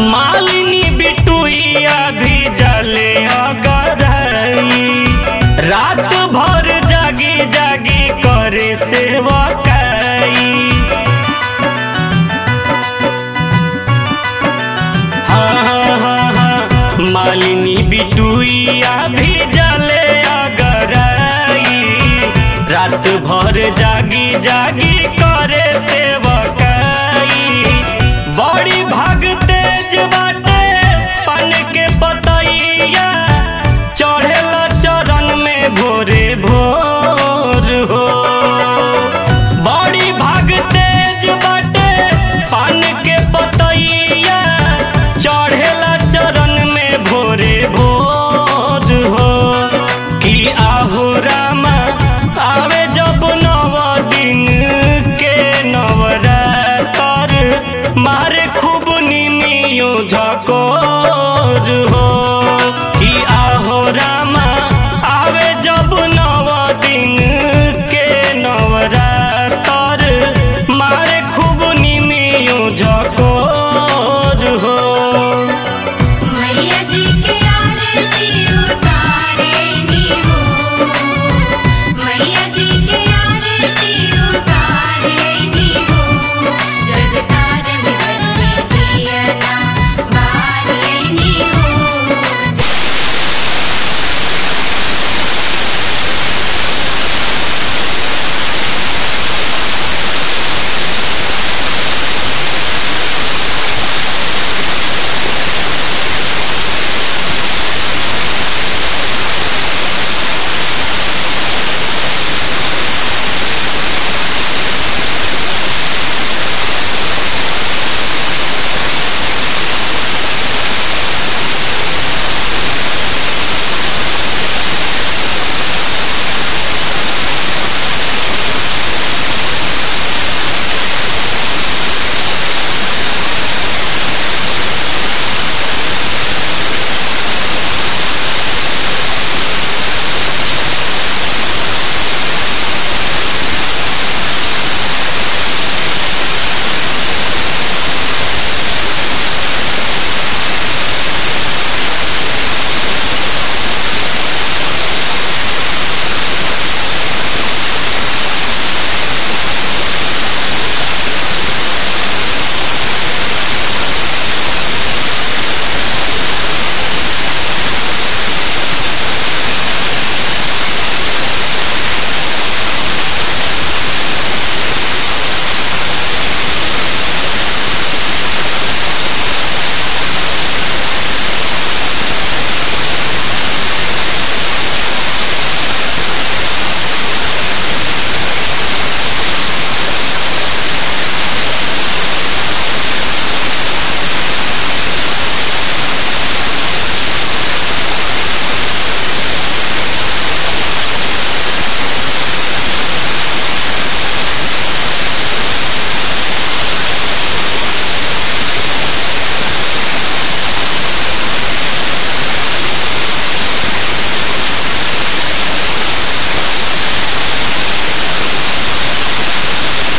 मालिनी बिटुइया भी जले अगरई रात भर जागी जागी करे सेवकाई हाँ, हाँ, हाँ, हाँ, मालिनी बिटुइया भी जले अगरई रात भर जागी जागी करे सेवकाई बड़ी भाग तेज बाटे पन के बतैया चढ़ेला चरण में भोरे भोर हो बड़ी भाग तेज बाटे पान के बतैया चढ़ेला चरण में भोरे भोर हो कि आहो रामा आवे जब नव दिन के नवरातर मारे खूब निमियो झको